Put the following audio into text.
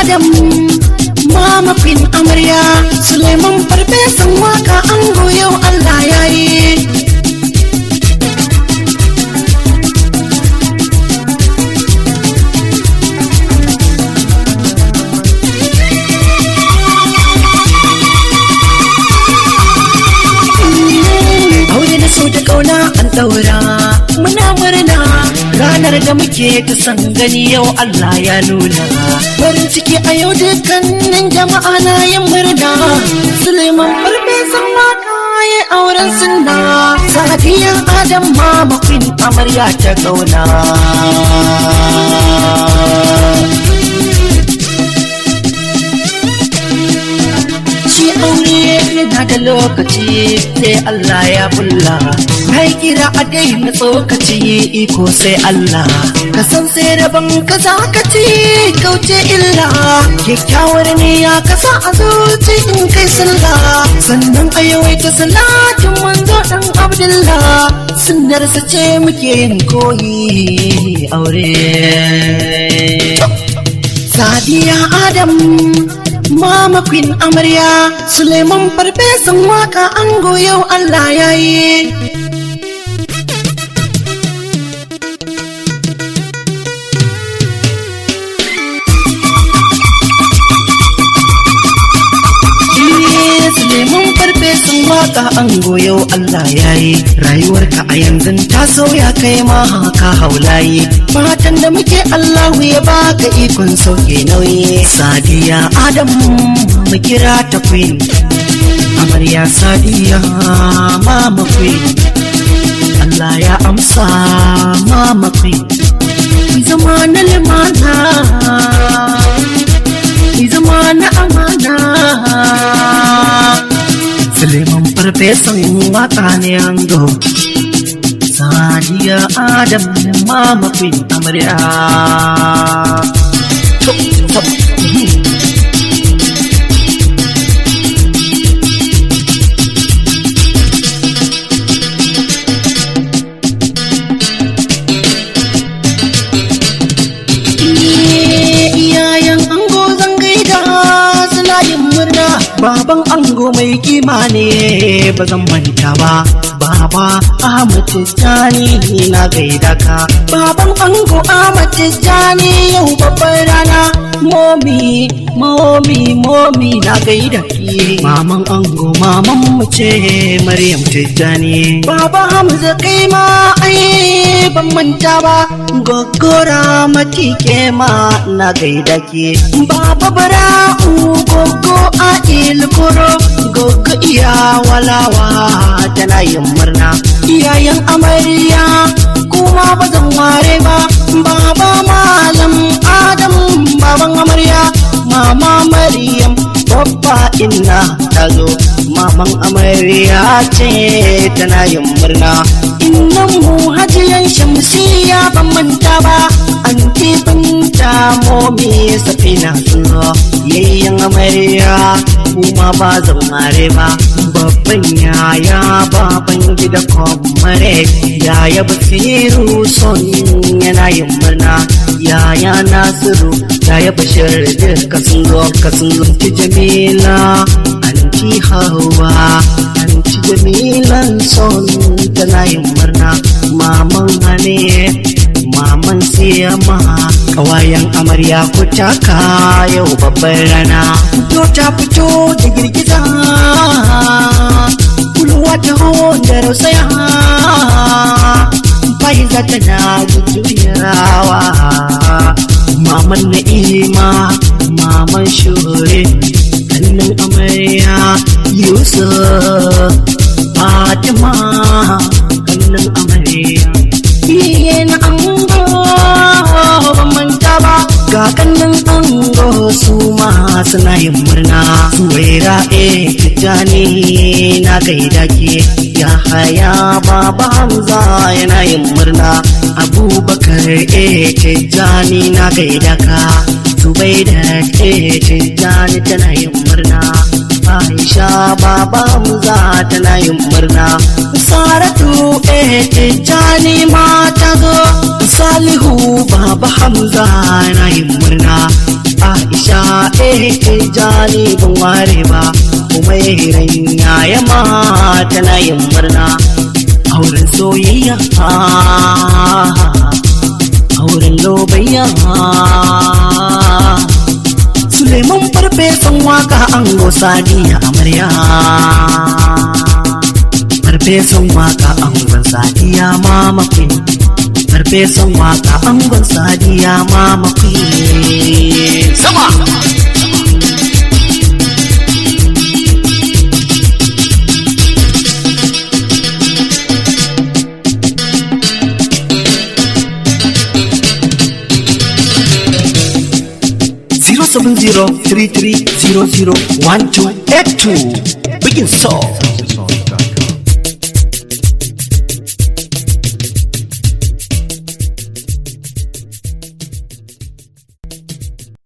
adam mama queen amarya suleiman farfesan waka an yau allah ya yi aure na so da kauna an daura muna murna ranar da muke ta san gani yau Allah ya nuna farin ciki a yau dukkanin jama'a na yin murna Suleiman farfesan waka ya auren sunna sadiya adam mama queen amarya ta kauna shi aure yana da lokaci sai Allah ya bulla kai kira a daina tsokaci iko sai Allah ka san sai rabon ka za ka ci kauce illa kyakkyawar niyya ka sa a zuci in kai sallah sannan a yawaita salatin manzo dan Abdullah sunnar sa ce muke yin koyi aure Sadiya Adam Mama Queen Amarya Suleiman farfesan waka an yau Allah ya yi. Suleiman farfesan waka an yau Allah ya yi. Rayuwarka a yanzu ta sauya kai ma haka haulayi. Fatan da muke Allahu ya baka ikon sauke nauyi. Sadiya Adam mu kira ta queen amarya sadiya mama queen Allah ya amsa mama queen zama na limana zama na amana Suleiman farfesan waka ne ango sadiya adam mama queen amarya iyayen ango zan gaida suna yin murna baban ango mai kima ne ba zan manta ba baba Ahmad Tijjani na gaida ka baban ango Ahmad Tijjani yau babbar rana momi momi momi na gaida ki maman ango maman mu ce Maryam Tijjani baba Hamza kai ma ai ban manta ba gogora matike ma na gaida ki baba bara'u gogo a ilkoro gogo iya walawa tana yin murna iyayen amarya kuma ba zan ware ba baba malam adam baban amarya mama maryam babba inna ta zo maman amarya ce tana yin murna innan mu hajiyan shamsiya ban manta ba anti binta momi safina sun zo yayyan amarya kuma ba zan mare ba babban yaya baban gida kwamare yaya basiru son yana yin murna yaya nasiru yaya bashir duka sun zo ka sun zo ki jamila anti hawa anti jamilan son tana yin murna maman hane maman siyama kawayen amarya ku taka yau babbar rana fito ta fito da girgiza kulwa ta da rausaya faiza tana jujjuyawa maman na'ima maman shure kannan amarya yusuf fatima kannan amarya iye na ango ban manta ba ga kannan ango su ma suna yin murna suwaira e tijjani na gaida ke ya haya baba hamza yana yin murna abubakar e tijjani na gaida ka zubaida e tijjani tana yin murna Aisha baba Hamza tana yin murna Saratu eh Tijjani ma ta zo Salihu baba Hamza na yin murna Aisha eh eh jani ban ware ba kuma hiran yaya ma tana yin murna auren soyayya auren lobayya Suleiman farfesan waka ango sadiya amarya farfesan waka angon sadiya mama queen farfesan waka angon sadiya mama queen sama Zero seven zero three three zero zero one two eight two. Begin so.